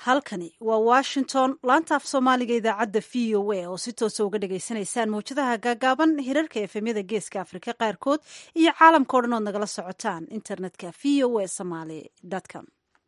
halkani waa washington laanta af soomaaliga idaacadda v o a oo si toosa uga dhagaysanaysaan mawjadaha gaagaaban hirarka efemyada geeska afrika qaarkood iyo caalamka o dhan ood nagala socotaan internetka v o a somaly com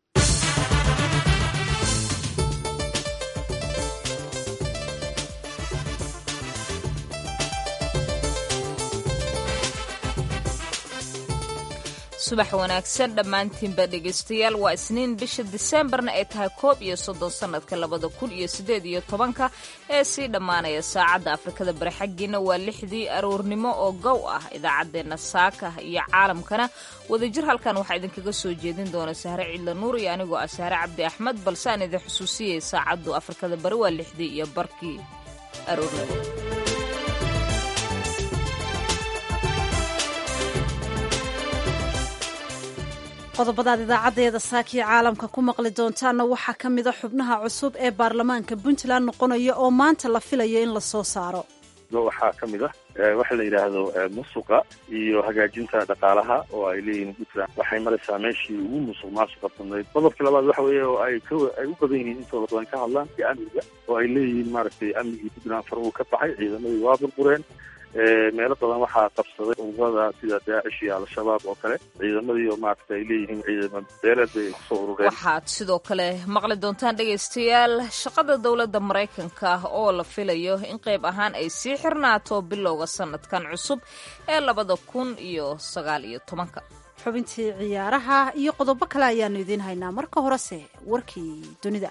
subax wanaagsan dhammaantiinba dhegaystayaal waa isniin bisha diseembarna ay tahay koob iyo soddon sannadka labada kun iyo siddeed iyo tobanka ee sii dhammaanaya saacadda afrikada bari xaggiina waa lixdii aroornimo oo gow ah idaacaddeenna saaka iyo caalamkana wadajir halkan waxaa idinkaga soo jeedin doona sahre ciidla nuur iyo anigoo ah sahre cabdi axmed balse aan idin xusuusiyay saacaddu afrikada bari waa lixdii iyo barkii aroornimo qodobadaad idaacaddeeda saakiyo caalamka ku maqli doontaanna waxaa ka mida xubnaha cusub ee baarlamaanka puntland noqonaya oo maanta la filayo in la soo saaro waxaa ka mid ah waxa la yidhaahdo musuqa iyo hagaajinta dhaqaalaha oo ay leeyihiin puntland waxay maraysaa meeshii ugu musuq maasuqa badnayd qodobka labaad waxa weeye oo ay ay u badan yihiin intooda badan ka hadlaan iyo amniga oo ay leeyihiin maaragtay amnigii puntland faruu ka baxay ciidamadii waa burbureen meelo badan waxaa qabsaday ururada sida daacish iyo al-shabaab oo kale ciidamadii oo maaragta ay leeyihiin ciidama beeleed bay kusoo urureen waxaad sidoo kale maqli doontaan dhegaystayaal shaqada dowladda maraykanka oo la filayo in qayb ahaan ay sii xirnaato bilowga sanadkan cusub ee labada kun iyo sagaal iyo tobanka xubintii ciyaaraha iyo qodobo kale ayaanu idiin haynaa marka horese warkii dunida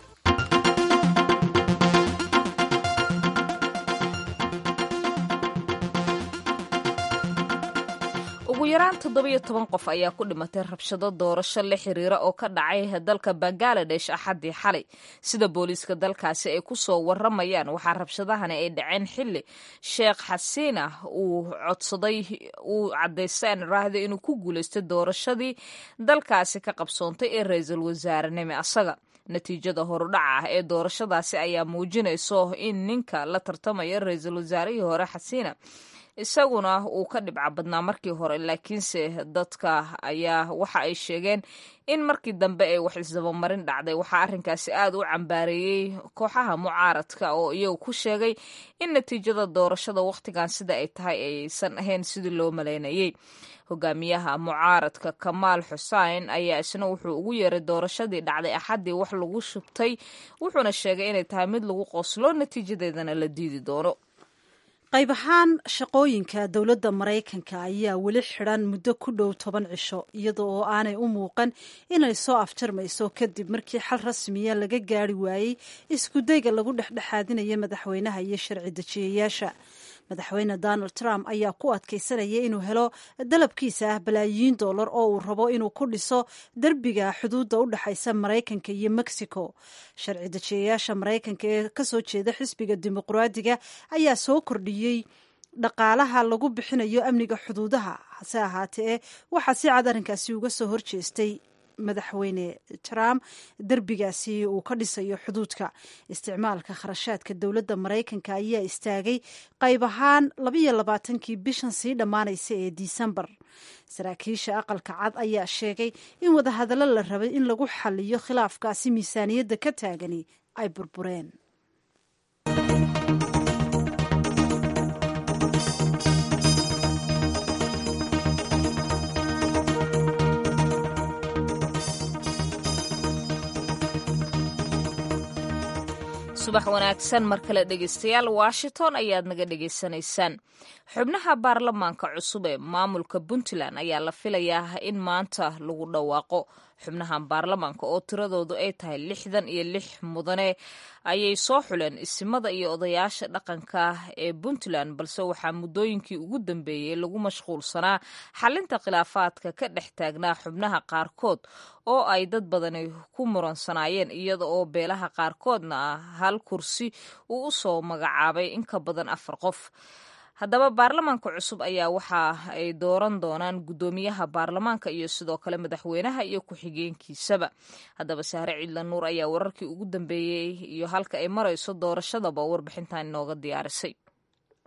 ugu yaraan toddobiyo toban qof ayaa ku dhimatay rabshado doorasho la xiriira oo ka dhacay dalka bangaladesh axaddii xalay sida booliiska dalkaasi ay ku soo waramayaan waxaa rabshadahani ay dhaceen xilli sheekh xasiina uu codsaday uu caddaystaan raahday inuu ku guulaystay doorashadii dalkaasi ka qabsoontay ee ra-iisul wasaarenimo asaga natiijada horudhaca ah ee doorashadaasi ayaa muujinayso in ninka la tartamaya ra-iisul wasaarihii hore xasiina isaguna uu ka dhibca badnaa markii hore laakiinse dadka ayaa waxa ay sheegeen in markii dambe ay wax isdabamarin dhacday waxaa arrinkaasi aad u cambaareeyey kooxaha mucaaradka oo iyagu ku sheegay in natiijada doorashada wakhtigan sida ay tahay aysan ahayn sidii loo malaynayey hogaamiyaha mucaaradka kamaal xusein ayaa isna wuxuu ugu yeeray doorashadii dhacday axaddii wax lagu shubtay wuxuuna sheegay inay tahay mid lagu qoslo natiijadeedana la diidi doono qayb ahaan shaqooyinka dowladda maraykanka ayaa weli xidhan muddo ku dhow toban cisho iyada oo aanay u muuqan inay soo afjarmayso kadib markii xal rasmiya laga gaari waayey iskudayga lagu dhexdhexaadinaya madaxweynaha iyo sharci dejiyayaasha madaxweyne donald trump ayaa ku adkaysanaya inuu helo dalabkiisa ah balaayiin dollar oo uu rabo inuu ku dhiso derbiga xuduudda u dhexaysa maraykanka iyo mexico sharci dejiyayaasha maraykanka ee kasoo jeeda xisbiga dimuqraadiga ayaa soo kordhiyey dhaqaalaha lagu bixinayo amniga xuduudaha hase ahaatee waxaa si cad arrinkaasi uga soo horjeestay madaxweyne trump derbigaasi uu ka dhisayo xuduudka isticmaalka kharashaadka dowladda maraykanka ayaa istaagay qayb ahaan labayo labaatankii bishan sii dhammaanaysa ee disembar saraakiisha aqalka cad ayaa sheegay in wadahadallo la rabay in lagu xaliyo khilaafkaasi miisaaniyadda ka taagani ay burbureen subax wanaagsan mar kale dhegaystayaal washington ayaad naga dhegaysanaysaan xubnaha baarlamaanka cusub ee maamulka puntland ayaa la filayaa in maanta lagu dhawaaqo xubnahan baarlamaanka oo tiradoodu ay tahay lixdan iyo lix mudane ayay soo xuleen isimada iyo odayaasha dhaqanka ee puntland balse waxaa muddooyinkii ugu dambeeyey lagu mashquulsanaa xalinta khilaafaadka ka dhex taagnaa xubnaha qaarkood oo ay dad badani ku muransanaayeen iyada oo beelaha qaarkoodna ah hal kursi uu u soo magacaabay in ka badan afar qof haddaba baarlamaanka cusub ayaa waxa ay dooran doonaan guddoomiyaha baarlamaanka iyo sidoo kale madaxweynaha iyo ku-xigeenkiisaba haddaba sahre ciidla nuur ayaa wararkii ugu dambeeyey iyo halka ay marayso doorashadaba warbixintan inooga diyaarisay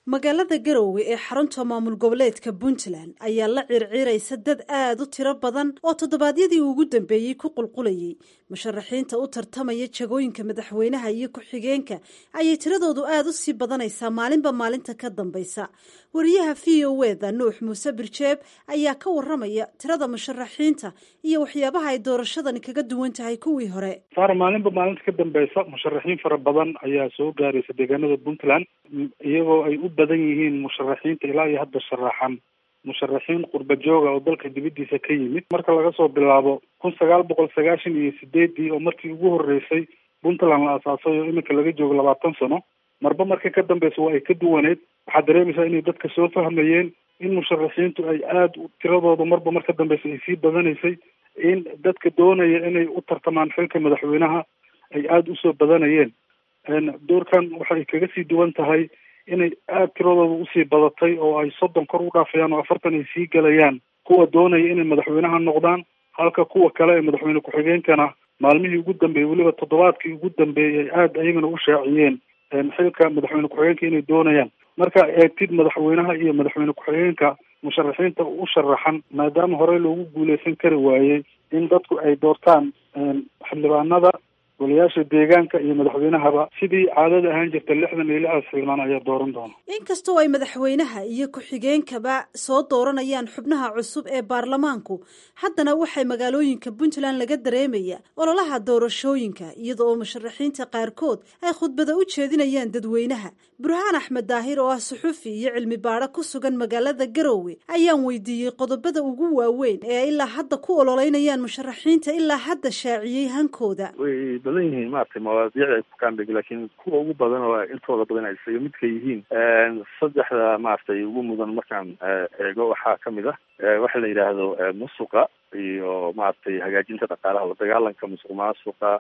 magaalada garowe ee xarunta maamul goboleedka puntland ayaa la circiiraysa dad aada u tiro badan oo toddobaadyadii ugu dambeeyey ku qulqulayay musharaxiinta u tartamaya jagooyinka madaxweynaha iyo ku-xigeenka ayay tiradoodu aada u sii badanaysaa maalinba maalinta ka dambaysa wariyaha v o eda nuux muuse birjeeb ayaa ka waramaya tirada musharaxiinta iyo waxyaabaha ay doorashadani kaga duwan tahay kuwii hore saar maalinba maalinta ka dambeysa musharaxiin fara badan ayaa soo gaaraysa deegaanada puntland iyagoo ay u badan yihiin musharaxiinta ilaa iyo hadda sharaxan musharaxiin qurba jooga oo dalka dibadiisa ka yimid marka laga soo bilaabo kun sagaal boqol sagaashan iyo sideedii oo markii ugu horeysay puntland la asaasay oo iminka laga joogo labaatan sano marba marka ka dambeysa waa ay ka duwaneed waxaad dareemaysaa inay dadka soo fahmayeen in musharaxiintu ay aada tiradooda marba mar ka dambeysa ay sii badanaysay in dadka doonaya inay u tartamaan xilka madaxweynaha ay aada usoo badanayeen doorkan waxay kaga sii duwan tahay inay aada tiradooda usii badatay oo ay soddon kor u dhaafayaan oo afartan ay sii galayaan kuwa doonaya inay madaxweynaha noqdaan halka kuwa kale ee madaxweyne ku-xigeenkana maalmihii ugu dambeeyey weliba toddobaadkii ugu dambeeyey ay aada ayagana u shaaciyeen xilka madaxweyne ku-xigeenka inay doonayaan marka eegtid madaxweynaha iyo madaxweyne ku-xigeenka musharaxiinta u sharaxan maadaama horey loogu guuleysan kari waayey in dadku ay doortaan xildhibaanada golayaasha deegaanka iyo madaxweynahaba sidii caadada ahaan jirta lixdan iyo lixdaas xildhibaan ayaa dooran doona inkastoo ay madaxweynaha iyo ku-xigeenkaba soo dooranayaan xubnaha cusub ee baarlamaanku haddana waxay magaalooyinka puntland laga dareemaya ololaha doorashooyinka iyada oo musharaxiinta qaarkood ay khudbada u jeedinayaan dadweynaha burhaan axmed daahir oo ah suxufi iyo cilmi baadho ku sugan magaalada garowe ayaan weydiiyey qodobada ugu waaweyn ee ay ilaa hadda ku ololeynayaan musharaxiinta ilaa hadda shaaciyey hankooda badan yihiin maaragtay mawaadiicda ay ku kaambeg laakiin kuwa ugu badan oo intooda badan ay isaga midka yihiin saddexda maaragtay ugu mudan markaan eego waxaa kamid ah waxa la yidhaahdo musuqa iyo maaragtay hagaajinta dhaqaalaha la dagaalanka musuq maasuqa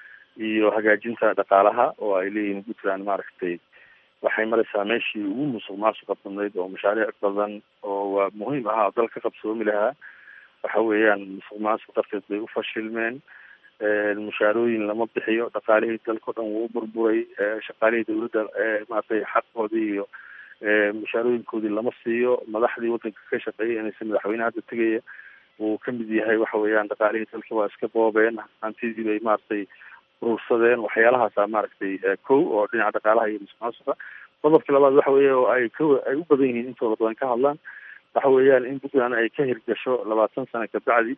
iyo hagaajinta dhaqaalaha oo ay leeyihiin puntland maaragtay waxay maraysaa meeshii ugu musuq maasuqa badnayd oo mashaariic badan oo waa muhiim ahaa oo dal ka qabsoomi lahaa waxa weeyaan musuq maasuq darteed bay u fashilmeen mushaarooyin lama bixiyo dhaqaalihii dalka o dhan wuu burburay shaqaalihii dawladda maaragtay xaqoodii iyo mushaarooyinkoodii lama siiyo madaxdii waddanka ka shaqeeyay inaysa madaxweyne hadda tegaya uu kamid yahay waxa weeyaan dhaqaalihii dalka waa iska boobeen hantidii bay maaragtay urursadeen waxyaalahaasa maaragtay kow oo dhinaca dhaqaalaha iyo musuqmaasuqa qodobka labaad waxa weeye oo ay ka ay u badan yihiin intooda badan ka hadlaan waxa weeyaan in puntland ay ka hirgasho labaatan sano kabacdi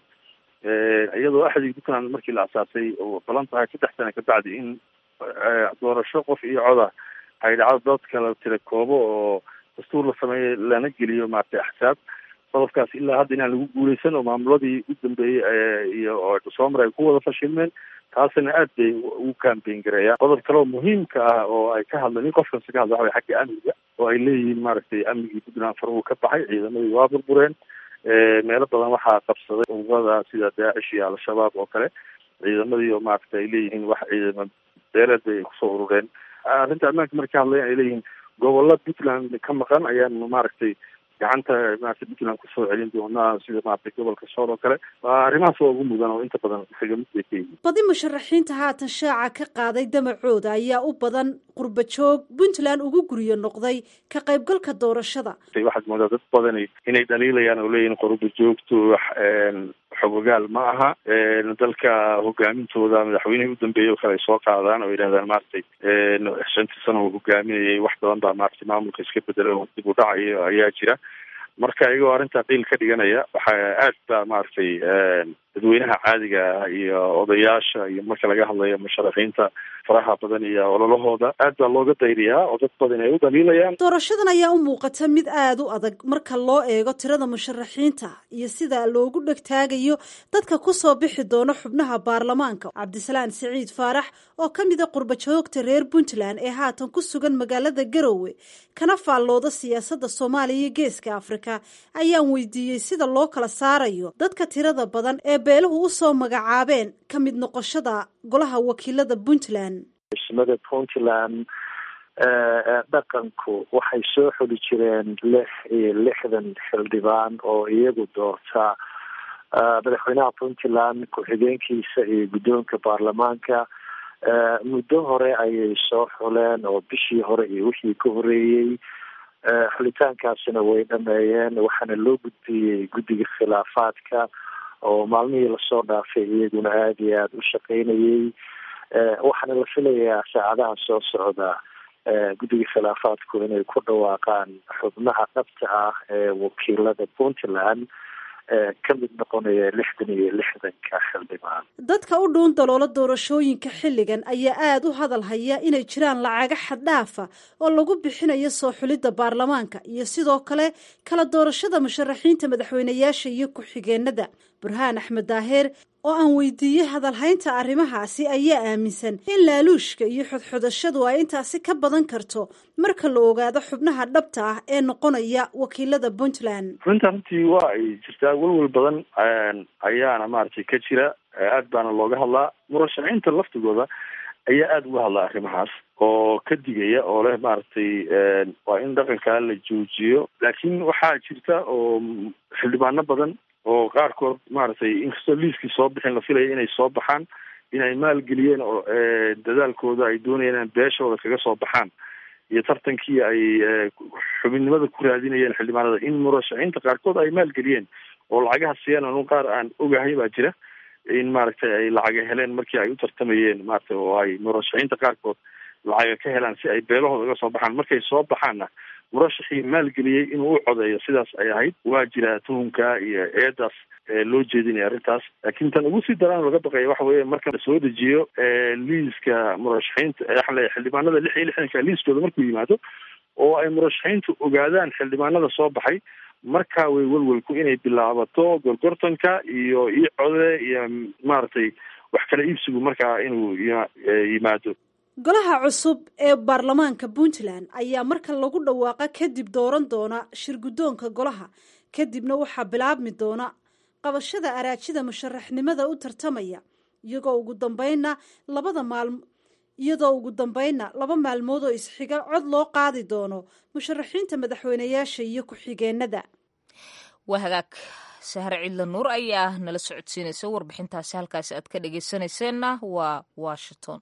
iyadoo axdii puntland markii la asaasay oo balan tahay saddex sano kabacdi in doorasho qof iyo coda ay dhacdo dadka la tira koobo oo dastuur la sameeyo lana geliyo maaragtay axsaab qodobkaas ilaa hadda inaan lagu guuleysan oo maamuladii u dambeeyey iyo oo soomar ay ku wada fashilmeen taasina aad bay ugu campaign gareeyaan qodob kale oo muhiimka ah oo ay ka hadleen in qofkasta ka hadla waxa way xagga amniga oo ay leeyihiin maaragtay amnigii puntland faruhu ka baxay ciidamadii waa burbureen meelo badan waxaa qabsaday ururada sida daacish iyo al-shabaab oo kale ciidamadii oo maaragtay ay leeyihiin wax ciidama beeleed bay kusoo urureen arrinta ammaanka marka ka hadlayan ay leeyihiin gobolla puntland ka maqan ayaanu maaragtay gacanta maaragtay puntland kusoo celin doonaa sida maaragtay gobolka sool oo kale waa arrimahaas waa ugu mudan oo inta badan isaga mid bay ka yihiin badi musharaxiinta haatan shaaca ka qaaday damacooda ayaa u badan qurba joog puntland ugu guryo noqday ka qaybgalka doorashada waxaad moodaa dad badan inay dhaliilayaan oo leeyihin qurba joogtu xogogaal ma aha dalka hogaamintooda madaxweynihii u dambeeyay oo kale ay soo qaadaan oo yidhahdaan maaragtay shantii sano uu hogaaminayay wax badan baa maaragtay maamulka iska bedela oo dib u dhacayo ayaa jira marka iyagoo arrintaa qiil ka dhiganaya waxaa aad baa maaragtay dadweynaha caadiga ah iyo odayaasha iyo marka laga hadlayo musharaxiinta faraha badan iyo ololahooda aad baa looga dayriyaa oo dad badan ay u dhaliilayaan doorashadan ayaa u muuqata mid aada u adag marka loo eego tirada musharaxiinta iyo sida loogu dhegtaagayo dadka kusoo bixi doono xubnaha baarlamaanka cabdisalaan siciid faarax oo ka mida qurbajoogta reer puntland ee haatan ku sugan magaalada garowe kana faallooda siyaasadda soomaaliya iyo geeska afrika ayaan weydiiyey sida loo kala saarayo dadka tirada badan ee beeluhu usoo magacaabeen ka mid noqoshada golaha wakiilada puntland ismada puntland dhaqanku waxay soo xuli jireen lix iyo lixdan xildhibaan oo iyagu doorta madaxweynaha puntland ku-xigeenkiisa iyo guddoonka baarlamaanka muddo hore ayay soo xuleen oo bishii hore iyo wixii ka horeeyey xulitaankaasina way dhameeyeen waxaana loo gudbiyey guddiga khilaafaadka oo maalmihii lasoo dhaafay iyaguna aada iyo aada u shaqeynayey waxaana la filayaa saacadaha soo socda guddiga khilaafaadku inay ku dhawaaqaan xubnaha dhabta ah ee wakiilada puntland ka mid noqonaya lixdan iyo lixdanka xildhibaan dadka u dhuun daloola doorashooyinka xilligan ayaa aada u hadal haya inay jiraan lacaga xaddhaafa oo lagu bixinayo soo xulidda baarlamaanka iyo sidoo kale kala doorashada musharaxiinta madaxweyneyaasha iyo ku-xigeenada burhaan axmed daaheer oo aan weydiiyey hadalhaynta arrimahaasi ayaa aaminsan in laaluushka iyo xodxodashadu ay intaasi ka badan karto marka la ogaado xubnaha dhabta ah ee noqonaya wakiilada puntland runta runtii waa ay jirtaa welwel badan ayaana maaragtay ka jira aad baana looga hadlaa murashaxiinta laftigooda ayaa aada uga hadlaa arrimahaas oo ka digaya oo leh maaragtay waa in dhaqankaa la joojiyo laakiin waxaa jirta oo xildhibaano badan oo qaarkood maaragtay inkastoo liiskii soo bixin la filaya inay soo baxaan inay maalgeliyeen oo dadaalkooda ay doonayeen in beeshooda kaga soo baxaan iyo tartankii ay xubinnimada ku raadinayeen xildhibaanada in murashaxiinta qaarkood ay maalgeliyeen oo lacagaha siiyaan anun qaar aan ogahay baa jira in maaragtay ay lacaga heleen markii ay u tartamayeen maaragtay oo ay murashaxiinta qaarkood lacaga ka helaan si ay beelahooda uga soo baxaan markay soo baxaanna murashaxii maalgeliyey inuu u codeeyo sidaas ay ahayd waa jira tuhunka iyo eedaas loo jeedinaya arrintaas laakiin tan ugu sii daraan laga baqaya waxa weeye marka la soo dejiyo liiska murashaxiinta waxaan leeyahay xildhibaanada lix iyo lixdanka liiskooda markuu yimaado oo ay murashaxiintu ogaadaan xildhibaanada soo baxay markaa way welwelku inay bilaabato gorgortanka iyo io code iyo maaragtay wax kala iibsigu markaa inuu yimaado golaha cusub ee baarlamaanka puntland ayaa marka lagu dhawaaqa kadib dooran doona shir guddoonka golaha kadibna waxaa bilaabmi doona qabashada araajida musharaxnimada u tartamaya iyagoo ugu dambeynna labada maalm iyadoo ugu dambeynna laba maalmood oo isxiga cod loo qaadi doono musharaxiinta madaxweyneyaasha iyo ku-xigeenada waa hagaag sahre cidla nuur ayaa nala socodsiinaysa warbixintaasi halkaasi aad ka dhegeysanayseena waa washington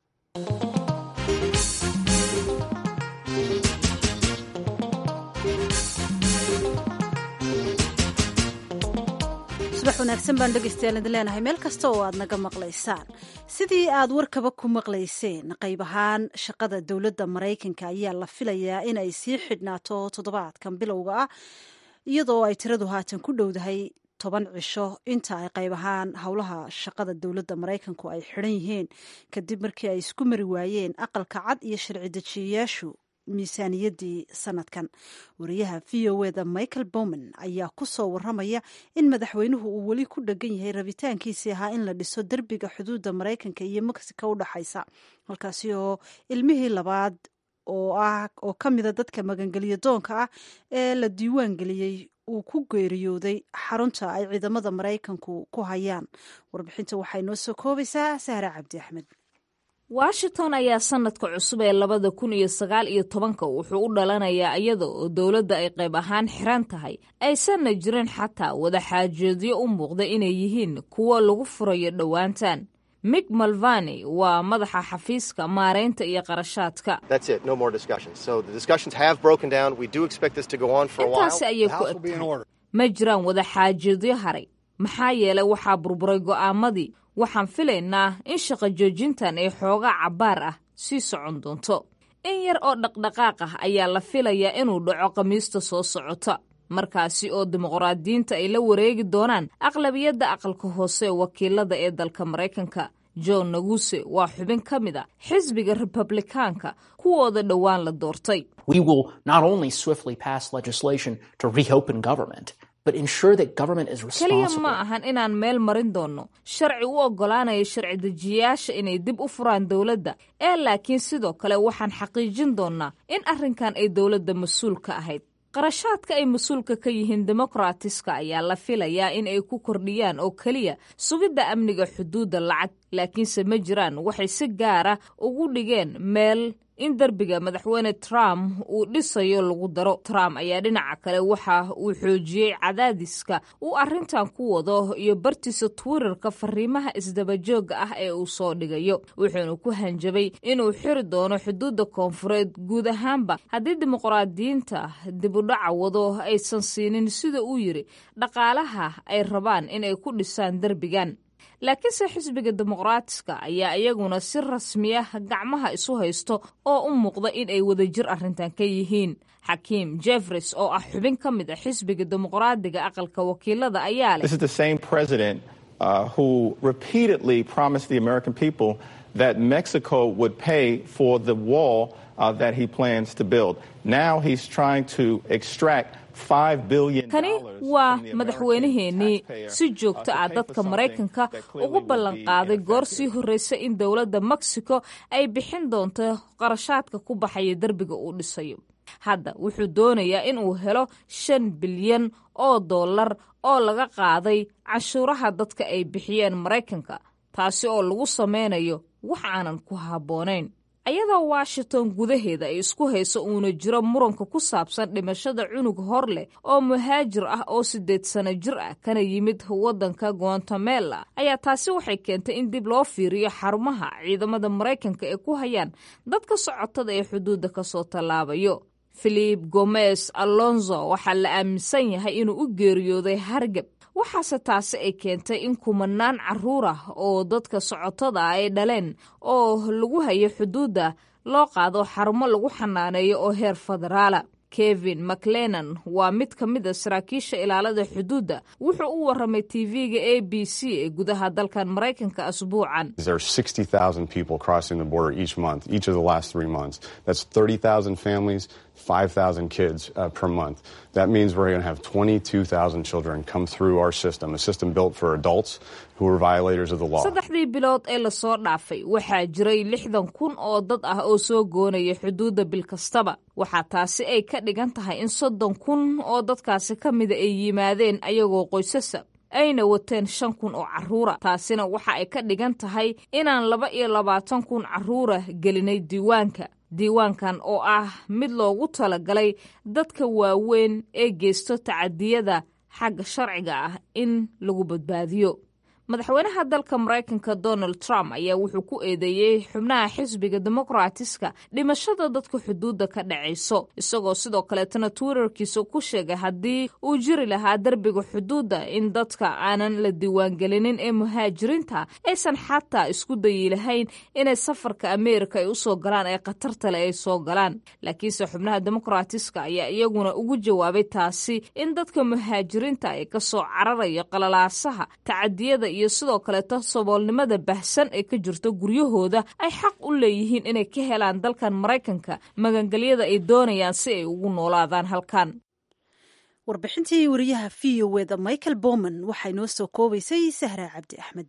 subax wanaagsan baan dhegeystayaal idin leenahay meel kasta oo aad naga maqlaysaan sidii aad warkaba ku maqlayseen qayb ahaan shaqada dowladda maraykanka ayaa la filayaa in ay sii xidhnaato toddobaadkan bilowga ah iyadoo ay tiradu haatan ku dhowdahay toban cisho inta ay qayb ahaan howlaha shaqada dowladda maraykanku ay xidhan yihiin kadib markii ay isku mari waayeen aqalka cad iyo sharci dejiyayaashu miisaaniyaddii sanadkan wariyaha v o eda michael bowman ayaa ku soo waramaya in madaxweynuhu uu weli ku dhegan yahay rabitaankiisii ahaa in la dhiso derbiga xuduudda maraykanka iyo mexico u dhexaysa halkaasi oo ilmihii labaad oo ah oo ka mida dadka magangelyo doonka ah ee la diiwaan geliyey uu ku geeriyooday xarunta ay ciidamada maraykanku ku hayaan warbixinta waxay noo soo koobaysaa sahre cabdi axmed washington ayaa sanadka cusub ee labada kun iyo sagaal iyo tobanka wuxuu u dhalanayaa iyada oo dowladda ay qayb ahaan xiran tahay aysanna jirin xataa wadaxaajoodyo u muuqda inay yihiin kuwo lagu furayo dhowaantan mig malvani waa madaxa xafiiska maaraynta iyo qarashaadka intaasi ayay ku egtahay ma jiraan wadaxaajoodyo haray maxaa yeelay waxaa burburay go'aamadii waxaan filaynaa in shaqo joojintan ay xoogaa cabbaar ah sii socon doonto in yar oo dhaqdhaqaaq ah ayaa la filayaa inuu dhaco khamiista soo socota markaasi oo dimuqraadiyiinta ay la wareegi doonaan aqlabiyadda aqalka hoose wakiilada ee dalka maraykanka john naguse waa xubin ka mid a xisbiga republikaanka kuwooda dhowaan la doortay keliya ma ahan inaan meel marin doonno sharci u oggolaanaya sharci dejiyayaasha inay dib u furaan dowladda ee laakiin sidoo kale waxaan xaqiijin doonnaa in arrinkan ay dowladda mas-uul ka ahayd qarashaadka ay mas-uulka ka yihiin demokratiska ayaa la filayaa in ay ku kordhiyaan oo keliya sugidda amniga xuduudda lacag laakiinse ma jiraan waxay si gaara ugu dhigeen meel in derbiga madaxweyne trump uu dhisayo lagu daro trump ayaa dhinaca kale waxa uu xoojiyey cadaadiska uu arrintan ku wado iyo bartiisa twitterka fariimaha isdabajooga ah ee uu soo dhigayo wuxuuna ku hanjabay inuu xiri doono xuduudda koonfureed guud ahaanba haddii dimuqraadiyiinta dibudhaca wado aysan siinin sida uu yidhi dhaqaalaha ay rabaan inay ku dhisaan derbigan laakiinse xisbiga dimuqraatiska ayaa iyaguna si rasmiya gacmaha isu haysto oo u muuqda in ay wadajir arrintan ka yihiin xakiim jeffres oo ah xubin ka mid a xisbiga dimuqraadiga aqalka wakiilada ayaa leh Uh, who repeatedly promised the American people that Mexico would pay for the wall uh, that he plans to build. Now he's trying to extract kani waa madaxweynaheenii si joogto ah dadka maraykanka ugu ballan qaaday goor sii horreysa in dowladda mexico ay bixin doonto qarashaadka ku baxaya derbiga uu dhisayo hadda wuxuu doonayaa in uu helo shan bilyan oo dollar oo laga qaaday canshuuraha dadka ay bixiyeen maraykanka taasi oo lagu sameynayo wax aanan ku habboonayn ayadoo washington gudaheeda ay isku hayso uuna jiro muranka ku saabsan dhimashada cunug hor leh oo muhaajir ah oo siddeed sano jir ah kana yimid waddanka guatemala ayaa taasi waxay keentay in dib loo fiiriyo xarumaha ciidamada maraykanka ee ku hayaan dadka socotada ee xuduudda kasoo tallaabayo filip gomez alonzo waxaa la aaminsan yahay inuu u geeriyooday hargab waxaase taasi ay keentay in kumanaan caruur ah oo dadka socotada ah ay dhaleen oo lagu hayo xuduudda loo qaado xarumo lagu xanaaneeyo oo heer federaala kevin maclenan waa mid ka mid a saraakiisha ilaalada xuduudda wuxuu u waramay tv-ga a b c ee gudaha dalkan maraykanka asbuucan families 5,000 kids uh, per month. That means we're going to have 22,000 children come through our system, a system built for adults who are violators of the law. saddexdii bilood ee lasoo dhaafay waxaa jiray lixdan kun oo dad ah oo soo goonaya xuduudda bil kastaba waxaa taasi ay ka dhigan tahay in soddon kun oo dadkaasi ka mida ay yimaadeen ayagoo qoysasa ayna wateen shan kun oo carruura taasina waxa ay ka dhigan tahay inaan laba iyo labaatan kun carruura gelinay diiwaanka diiwaankan oo ah mid loogu talagalay dadka waaweyn ee geysto tacadiyada xagga sharciga ah in lagu badbaadiyo madaxweynaha dalka maraykanka donald trump ayaa wuxuu ku eedeeyey xubnaha xisbiga dimuqraatiska dhimashada dadka xuduudda ka dhacayso isagoo sidoo kaleetana twitterkiisa ku sheegay haddii uu jiri lahaa derbiga xuduudda in dadka aanan la diiwaangelinin ee muhaajiriinta aysan xataa isku dayi lahayn inay safarka ameerika ay usoo galaan ee khatartale ay soo galaan laakiinse xubnaha dimuqraatiska ayaa iyaguna ugu jawaabay taasi in dadka muhaajiriinta ay kasoo cararayo qalalaasaha tacadiyada iyo sidoo kaleeto saboolnimada bahsan ee ka jirto guryahooda ay xaq u leeyihiin inay ka helaan dalkan maraykanka magangelyada ay doonayaan si ay ugu noolaadaan halkan warbixintii wariyaha v o eda michael bowman waxay noo soo koobaysay sahra cabdi axmed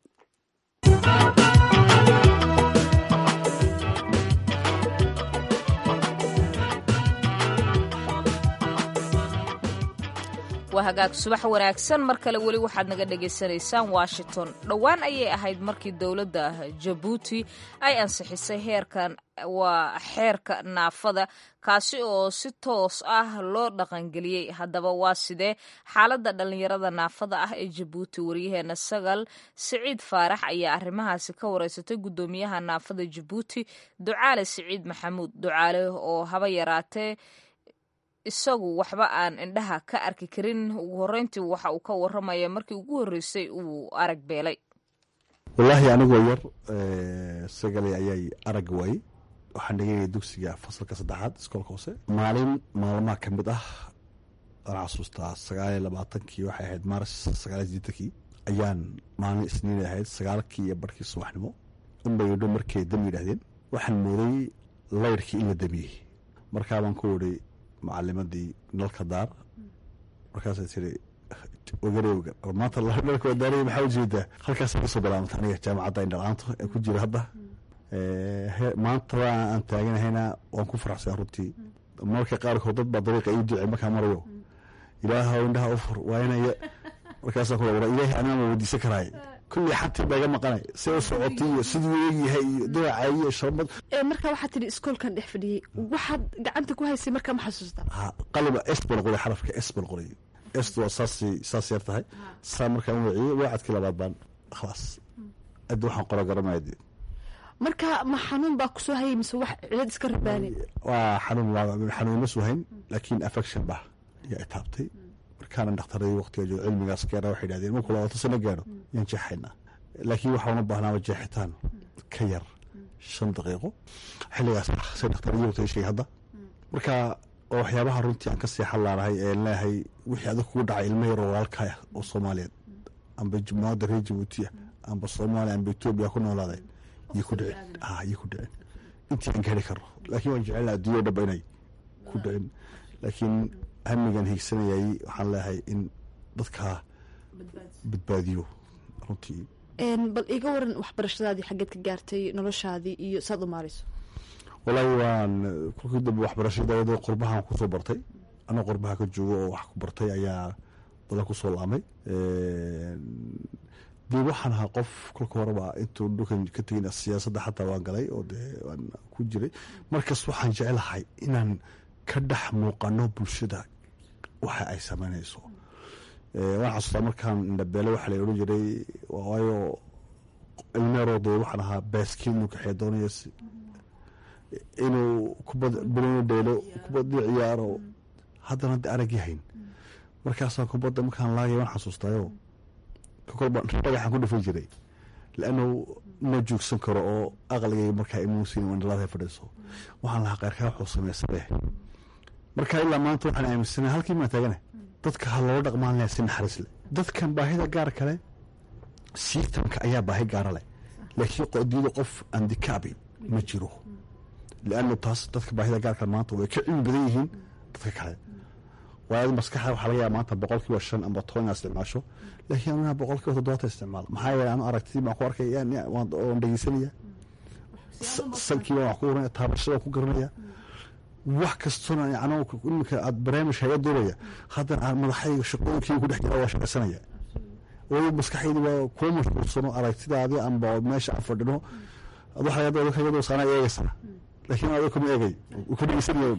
waa hagaag subax wanaagsan mar kale weli waxaad naga dhagaysanaysaan washington dhowaan ayay ahayd markii dowladda jabuuti ay ansixisay heerkan waa xeerka naafada kaasi oo si toos ah loo dhaqangeliyey haddaba waa sidee xaaladda dhallinyarada naafada ah ee jabuuti waryaheena sagal siciid faarax ayaa arrimahaasi ka wareysatay guddoomiyaha naafada jabuuti ducaale siciid maxamuud ducaale oo haba yaraatee isagu waxba aan indhaha ka arki karin ugu horreyntii waxa uu ka waramaya markii ugu horreysay uu arag beelay wallaahi anigoo yar sagalay ayay arag waayey waxaan dhigaya dugsiga fasalka saddexaad iskoolka hoose maalin maalmaha ka mid ah waan xasuustaa sagaaliyo labaatankii waxay ahayd maaris sagaaliyo sideetankii ayaan maalin isniin ahayd sagaalkii iyo barhkii subaxnimo unbay idho markay dam yidhaahdeen waxaan mooday layrkii in la damiyey markaabaan ku idhi macalimadii nalka daar markaasay tiri ogarewga maanta nalka wadaanaya maxaa ujeedaa halkaas kasoo bilaabanta aniga jaamacadda indhalaanto ee ku jira hadda maanta aan taaganahayna waan ku faraxsan runtii marka qaarkood dad baa dariiqa ii duce markaa marayo ilaahow indhaha u fur waa inay markaasaan ku wara ilaahay anaa ma weydiisan karaay kullii xantii baa iga maqanay see u socotay iyo siduu eegyahay iyo dinaca iyo sharmad marka waxaad tidhi iskoolkan dhex fadhiyey waxaad gacanta ku haysay markaa ma xasuustaa ha qaliba s baan qoray xarafka s baan qoray s waa saasay saas yar tahay saa markaan waciyey waacadkii labaad baan khalaas addi waxaan qora garanaya dee marka ma xanuun baa kusoo hayay mise wax cilad iska rabaanin waa xanuun xanuun ma suhayn laakiin affection bah yaa itaabtay markaana dhakhtaradii waqtiga joogo cilmigaas gaara waxay yidhahdeen markuu labaatan sano gaaro yaan jeexaynaa laakiin waxaa una baahnaaba jeexitaan ka yar shan daqiiqo xilligaas ah say dhakhtaradii waqtiga sheegay hadda marka oo waxyaabaha runtii aan ka sii xallaanahay ee leeyahay wixii adag kugu dhacay ilmo yaroo walaalkaa ah oo soomaaliyeed amba jumhuuriyadda reer jabuuti ah amba soomaaliya amba etoobiya ku noolaaday iyo ku dhicin ha iyo ku dhicin intii aan gaari karo laakiin waan jecelna adduunya o dhanba inay ku dhicin laakiin hamigan hiigsanayay waxaan leeyahay in dadkaa badbaadiyo runtii bal iga waran waxbarashadaadii xaggeed ka gaartay noloshaadii iyo saad u maarayso wallaahi waan kolkii dambe waxbarashada qurbahan kusoo bartay anoo qurbaha ka joogo oo wax ku bartay ayaa badan kusoo laamay dee waxaan ahaa qof kolka horeba intuu dhulkan ka tegin siyaasadda xataa waan galay oo dee waan ku jiray markas waxaan jecelahay inaan ka dhex muuqano bulshada waxa ay samaynayso waan xasuustaa markaan indhabeele waxaa la odhan jiray waayo ilmeeroo dee waxaan ahaa baaskiil inuu kaxeya doonaya inuu kubad bilinu dheelo kubadii ciyaaro haddana de arag yahayn markaasaan kubadda markaan laagay waan xasuustaayo kolba dhagaxaan ku dhufan jiray laannu ma joogsan karo oo aqligay markaa imuusin indhalaada fadhiiso waxaan lahaa qayrkaa wuxuu samaysanee marka ilaa maanta waxaan aaminsana halkii maa taagana dadka ha loola dhaqmaan leh si naxariis leh dadkan baahida gaar kale siitanka ayaa baahi gaara leh laakiin qodiyada qof andikaabi ma jiro liannu taas dadka baahida gaar kale maanta way ka cilmi badan yihiin dadka kale waayo maskaxda waxaa laga yaaba maanta boqol kiiba shan amba toban inaad isticmaasho laakiin anuna boqol kiiba toddobaatan isticmaalo maxaa yeelay anu aragtidii baan ku arkay waan dhegeysanaya salkii baan wax ku garanaya taabashada ku garanaya wax kastona yani iminka aad barnaamij haga doonaya haddana aan madaxayga shaqooyinkii ku dhex jira waa shaqaysanaya oo maskaxaydi waa kuwa mashquulsano aragtidaadii amba meesha aan fadhino ad waxa laga dooda saana eegaysaa laakiin adiga kuma eegay ka dhegeysanaya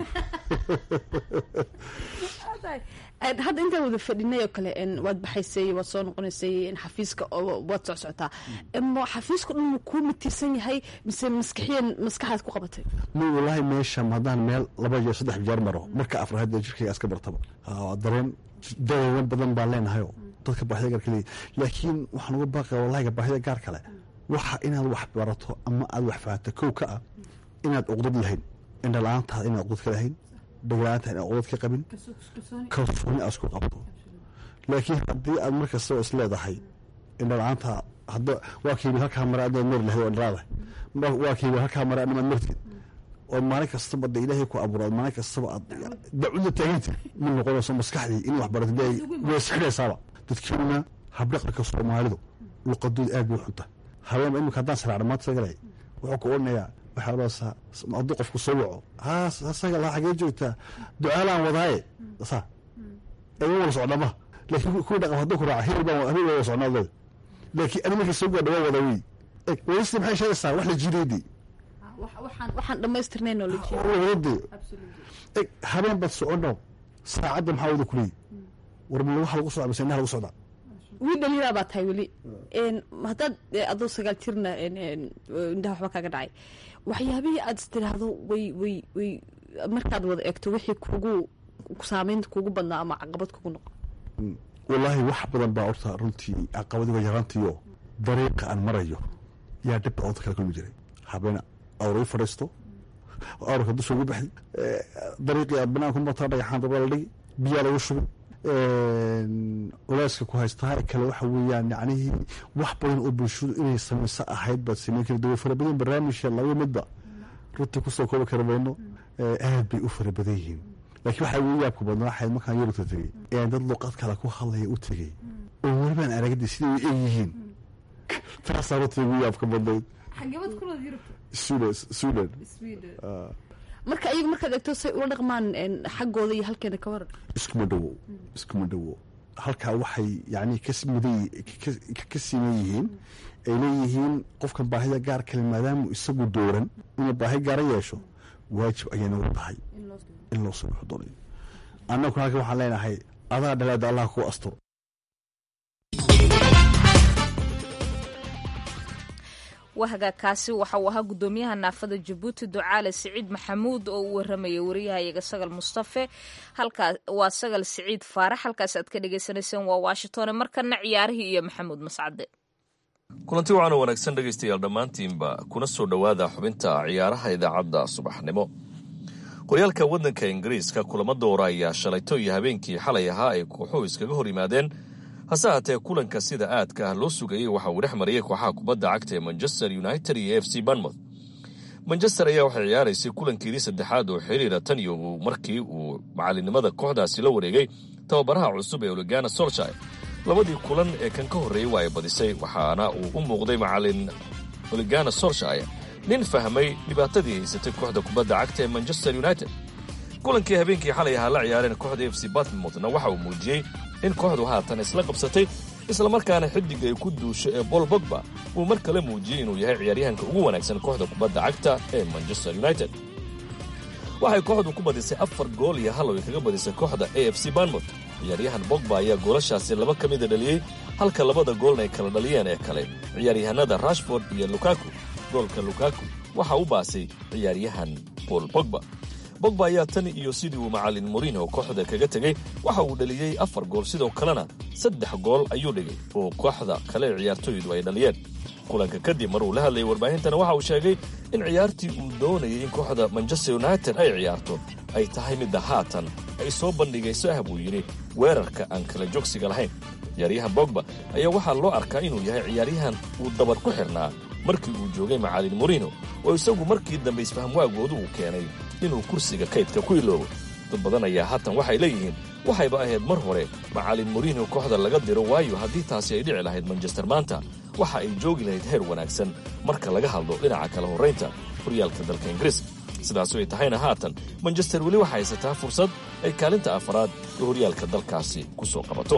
hadda intaan wada fadhinay oo kale waad baxaysay waad soo noqonaysay xafiiska waad socsocotaa xafiiska dhan ma kuu matiirsan yahay mise maskaxiyan maskaxaad ku qabatay ma walaahi meeshan haddaan meel laba jeer saddex jeer maro marka afraad jirkayga iska bartaba dareen dareeran badan baan leenahayo dadka baahida gaar kale laakiin waxaan uga baaqaya wallahiga baahida gaar kale waxa inaad wax barato ama aad wax fahanto kow ka ah inaad uqdad lahayn indha la-aantaada inaad uqdad ka lahayn dhagla-aanta inaad uqdad ka qabin kalsooni aad isku qabto laakiin haddii aad mar kastaba is leedahay indha la-aanta hadda waa kaybi halkaa mare adnaad mari lahayd oo indhalaadahay waa kaybi halkaa mare adnamaad martid oo maalin kastaba de ilaahay ku abuura maalin kastaba aad dacudda taaganta ma noqonayso maskaxdii in wax baratid way isxidhaysaaba dadkiina habdhaqanka soomaalidu luqadooda aad bay xunta habeenba imika haddaan saraacna maanta sagalay wuxuu ku odhanayaa waxaa odhanaysaa hadduu qofku soo waco haas asaga laa xagee joogtaa ducaalaan wadaaye saa eega wala socdama laakiin kuwii dhaqan hadduu ku raaca hebel baan hebel baa wala socnaa leeda laakiin ani markii soo gaadha waa wada wey waysti maxay sheegaysaa wax la jireydii waxaan dhamaystirnayn oo la wadade eg habeen baad socono saacadda maxaa wada kuleeyi war ma waxa lagu socda mise indhaha lagu socdaa wii dhaliilaa baa tahay weli haddaad adoo sagaal jirna indhaha waxba kaaga dhacay waxyaabihii aad is tiraahdo way way way markaad wada eegto wixii kugu saameynta kugu badnaa ama caqabad kugu noqo wallaahi wax badan baa horta runtii caqabadiga yaraantiyo dariiqa aan marayo yaa dhib badan kala kulmi jiray habeen awra u fadhiisto awrka dusha ugu baxdi dariiqii aad banaanku martaa dhagaxaan dabaa la dhigi biyaa lagu shubi culeyska ku haystaa kale waxa weeyaan yacnihii wax badan oo bulshadu inay samayso ahayd baad sameyn kari dawa fara badan barnaamijka laba midba runtii kusoo koobi kara mayno aad bay u fara badan yihiin laakiin waxaa ugu yaabka badnaa waxayd markaan yurubta tegey ee dad luqad kale ku hadlaya u tegey oo welibaan aragdi siday u eg yihiin taasaa runtii ugu yaabka badnayd sudan marka iyaga markaad eegto say ula dhaqmaan xaggooda iyo halkeena ka waran iskuma dhowo iskuma dhowo halkaa waxay yani ka siman yihiin ay leeyihiin qofkan baahida gaar kale maadaamu isagu dooran inuu baahi gaara yeesho waajib ayay nagu tahay in loo soo bixo doonayo annaguna halkan waxaan leenahay adaa dhaleeda allah kuu asturo wahagaakaasi waxa uu ahaa gudoomiyaha naafada jabuuti ducaale siciid maxamuud oo u waramayay wariyahayaga sagal mustafe waa sagal siciid faarax halkaas aad ka dhagaysanayseen waa washington markana ciyaarihii iyo maxamuud mascade kulanti waxaana wanaagsan dhegaystayaal dhammaantiinba kuna soo dhowaada xubinta ciyaaraha idaacadda subaxnimo horyaalka waddanka ingiriiska kulamo doora ayaa shalayto iyo habeenkii xalay ahaa ay kooxuhu iskaga hor yimaadeen hase haatee kulanka sida aadka ah loo sugayey waxa uu dhex mariyey kooxaha kubadda cagta ee manchester united iyo f c banmouth manchester ayaa waxay ciyaaraysay kulankeedii saddexaad oo xiriira tan iyo markii uu macalinimada kooxdaasi la wareegay tababaraha cusub ee oligana solshire labadii kulan ee kan ka horreeyey waa ay badisay waxaana uu u muuqday macalin oligana solshire nin fahmay dhibaatadii haysatay kooxda kubadda cagta ee manchester united kulankii habeenkii xalay ahaa la ciyaareen kooxda f c batmouthna waxa uu muujiyey in kooxdu haatan isla qabsatay islamarkaana xidiga ay ku duusho ee bol bogba uu mar kale muujiyey inuu yahay ciyaaryahanka ugu wanaagsan kooxda kubadda cagta ee manchester united waxay kooxdu ku badisay afar gool iyo hal oo ay kaga badisay kooxda a f c banmouth ciyaaryahan bogba ayaa goolashaasi laba ka mida dhaliyey halka labada goolna ay kala dhaliyeen ee kale ciyaaryahanada rashford iyo lukaku goolka lukaku waxa u baasay ciyaaryahan bol bogba bogba ayaa tan iyo sidii uu macalin morino kooxda kaga tegey waxa uu dhaliyey afar gool sidoo kalena saddex gool ayuu dhigay oo kooxda kale ciyaartooydu ay dhaliyeen kulanka kadib maruu la hadlayay warbaahintana waxa uu sheegay in ciyaartii uu doonayay in kooxda manchester united ay ciyaarto ay tahay midda haatan ay soo bandhigayso ah buu yidhi weerarka aan kala joogsiga lahayn ciyaaryahan bogba ayaa waxaa loo arkaa inuu yahay ciyaaryahan uu dabar ku xirnaa markii uu joogay macalin morino oo isagu markii dambe isfahamwaagoodu uu keenay inuu kursiga kaydka ku iloobo dad badan ayaa haatan waxay leeyihiin waxayba ahayd mar hore macalin morino kooxda laga diro waayo haddii taasi ay dhici lahayd manchester maanta waxa ay joogi lahayd heer wanaagsan marka laga hadlo dhinaca kala horraynta horyaalka dalka ingiriiska sidaasu ay tahayna haatan manchester weli waxay haysataa fursad ay kaalinta afaraad ee horyaalka dalkaasi ku soo qabato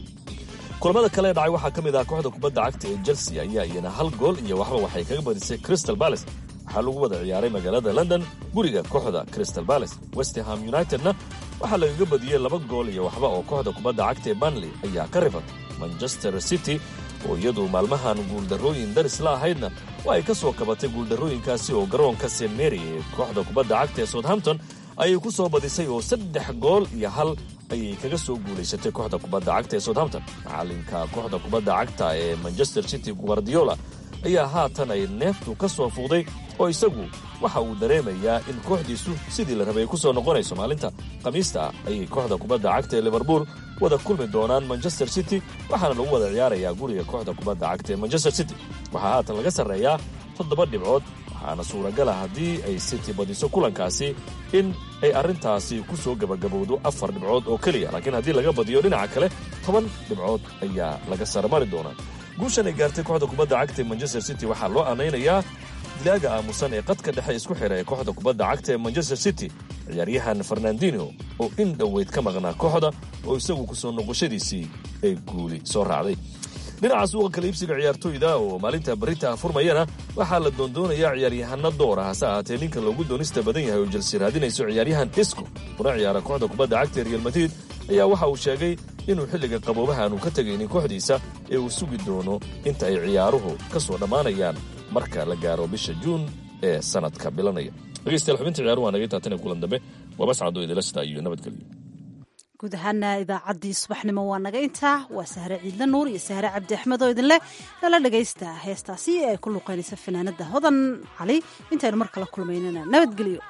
kulamada kale ee dhacay waxaa ka mid ah kooxda kubadda cagta ee chelsea ayaa iyana hal gool iyo waxba waxay kaga badisay crystal balace waxaa lagu wada ciyaaray magaalada london guriga kooxda crystal balace westerham unitedna waxaa lagaga badiyey laba gool iyo waxba oo kooxda kubadda cagta ee banley ayaa ka ribatay manchester city oo iyadu maalmahan guuldarrooyin daris la ahaydna waa ay ka soo kabatay guuldarrooyinkaasi oo garoonka st mary ee kooxda kubadda cagta ee southampton ayay ku soo badisay oo saddex gool iyo hal ayay kaga soo guulaysatay kooxda kubadda cagta ee southampton macalinka kooxda kubadda cagta ee manchester city guardiola ayaa haatan ay neeftu ka soo fuuqday oo isagu waxa uu dareemayaa in kooxdiisu sidii la rabay ay ku soo noqonayso maalinta khamiista ah ayay kooxda kubadda cagta ee liverpool wada kulmi doonaan manchester city waxaana lagu wada ciyaarayaa guriga kooxda kubadda cagta ee manchester city waxaa haatan laga sarreeyaa toddoba dhibcood waxaana suuragala haddii ay city badiso kulankaasi in ay arrintaasi ku soo gebagabowdo afar dhibcood oo keliya laakiin haddii laga badiyo dhinaca kale toban dhibcood ayaa laga sarmari doonaa guushan ay gaartay kooxda kubadda cagta ee manchester city waxaa loo aanaynayaa dilaaga aamusan ee qadka dhexe isku xidha ee kooxda kubadda cagta ee manchester city ciyaaryahan fernandino oo in dhoweyd ka maqnaa kooxda oo isagu ku soo noqoshadiisii ay guuli soo raacday dhinaca suuqa kala iibsiga ciyaartooyda oo maalinta barita furmayana waxaa la doondoonayaa ciyaaryahano doora hase ahaatee ninka loogu doonista badan yahay oo jelsi raadinayso ciyaaryahan isco kuna ciyaara kooxda kubadda cagta ee real madrid ayaa waxa uu sheegay inuu xilliga qaboobaha aanu ka tegaynin kooxdiisa ee uu sugi doono inta ay ciyaaruhu ka soo dhammaanayaan marka la gaaro bisha juun ee sanadka bilanaya dhegeystayaal xubinta ciyaaruhu waa naga taatan ee kulan dambe waa bascado idilasta iyo nabadgelyo guud ahaana idaacaddii subaxnimo waa naga intaa waa sahre ciidle nuur iyo sahre cabdi axmed oo idinleh nala dhagaysta heestaasi ee ay ku luuqaynaysa fanaanada hodan cali intaynu mar kala kulmaynana nabadgelyo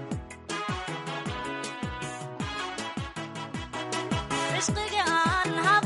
عشقي عن